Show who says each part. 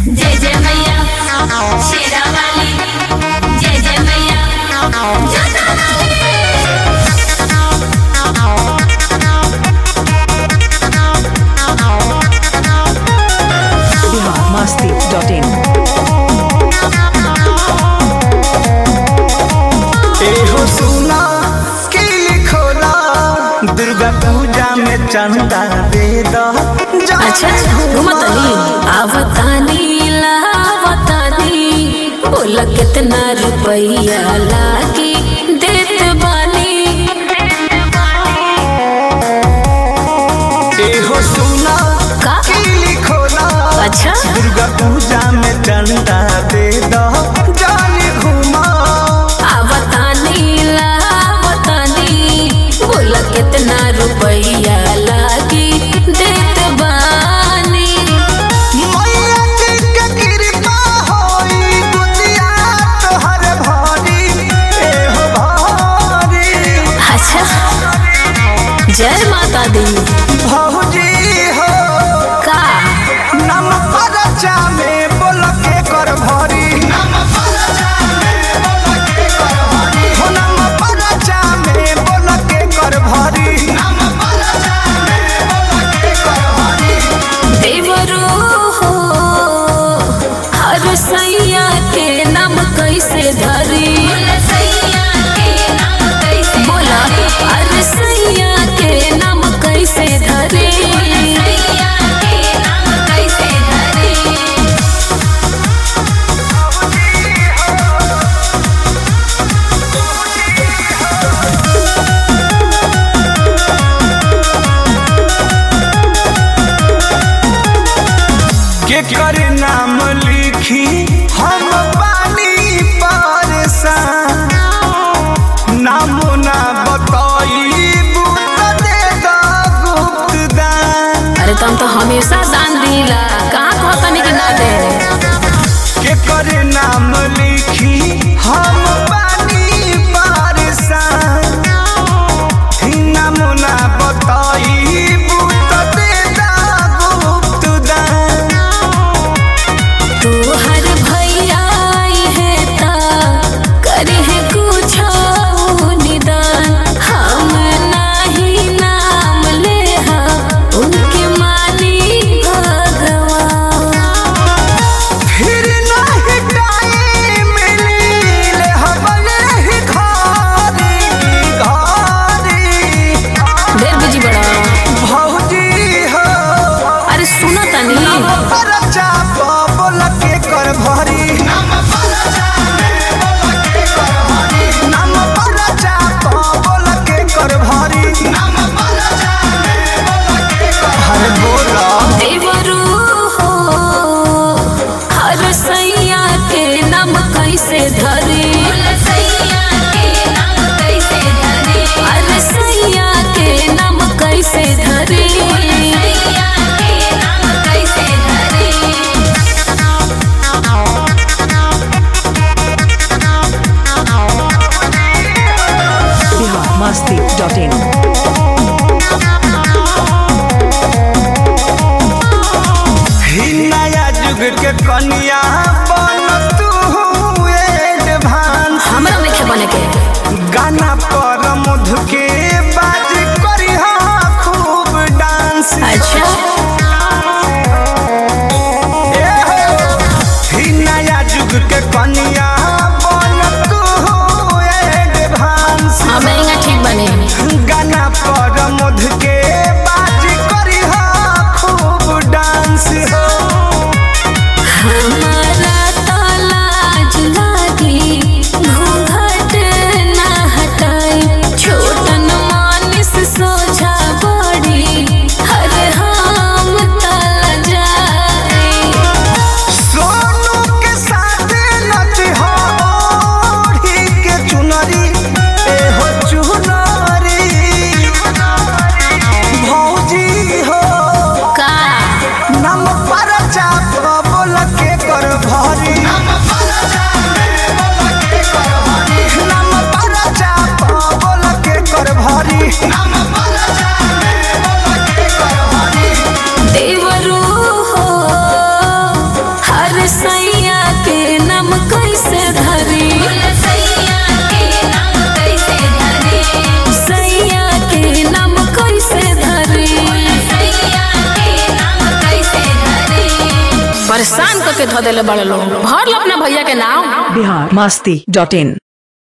Speaker 1: जय जय मैया शेरा वाली जय जय मैया जोता वाली
Speaker 2: biharmasti.in
Speaker 3: एहो सुना की लिखोला दुर्गा पूजा में चंदा दे दो
Speaker 4: अच्छा घुमतनी आवतानी लावतानी बोल कितना रुपया लागी देत बानी
Speaker 3: एहो सुना
Speaker 4: का?
Speaker 3: की लिखोला
Speaker 4: अच्छा
Speaker 3: दुर्गा पूजा में चंदा दे दो जाने घुमा
Speaker 4: आवतानी लावतानी बोल कितना रुपया लागी देत बानी
Speaker 3: मैया जी के कृपा होई दुनिया तोहर भारी एहो भारी
Speaker 4: अच्छा जय माता दी
Speaker 3: भौजी हो
Speaker 4: का
Speaker 3: नम परचा में बोल के कर भरी हो नम परचा में बोल के कर भरी
Speaker 4: देवरो हो हर सैया के नाम कैसे धरी
Speaker 1: सैया के नाम कैसे
Speaker 4: बोला हर सैया के नाम कैसे धरी
Speaker 1: सैया के नाम कैसे धरे
Speaker 3: के कर नाम लिखी हम पानी परेशान नाम ना बताई बूत दे दो गुप्त दान
Speaker 4: अरे तुम तो हमेशा दान दिला कहाँ कहतनी कि ना दे
Speaker 3: के कर नाम लिखी हम पानी परेशान नाम ना बताई बूत दे दो गुप्त दान
Speaker 4: तू हर भैया आई है ता करे है कुछ निदान हम नाही नाम ले उनके मानी भगवान
Speaker 3: फिर नहीं टाइम मिले हमने ही घारी घारी
Speaker 4: देर बिजी बड़ा
Speaker 3: भौजी हो
Speaker 4: अरे सुनो तनी
Speaker 3: परचा बोल के कर भरी नाम परचा बोल के कर भरी हरे बोला
Speaker 4: देवरू हो हर सैया के नाम कैसे धरी
Speaker 1: सैया के नाम कैसे धरे
Speaker 4: हर सैया के नाम कैसे धरी
Speaker 1: सैया के नाम कैसे धरे
Speaker 2: biharmasti.in
Speaker 3: ही नया युग के कन्या बन तू एडवांस
Speaker 4: हमरा नहीं बने के
Speaker 3: गाना पर मधु के बाज करी खूब डांस
Speaker 4: अच्छा
Speaker 3: ए हो, ही नया युग के कन्या बन तू एडवांस
Speaker 4: हाँ महंगा ठीक बने
Speaker 3: गाना पर मधु के बाज करी खूब डांस हो
Speaker 4: हमारा तो लाज लागी घूंघट ना हटाई छोटन मानिस सोझा बड़ी हर हम तल जाए
Speaker 3: सोनू के साथ नच हो ओढ़ी के चुनरी ए हो चुनरी भौजी हो
Speaker 4: का
Speaker 3: नम पर चाप बोल के कर भरी नम पर चाप बोल के कर भरी
Speaker 4: देवरू हो हर परेशान करके धो देले बड़े लोग भर लो अपना भैया के नाम
Speaker 2: बिहार मस्ती डॉट इन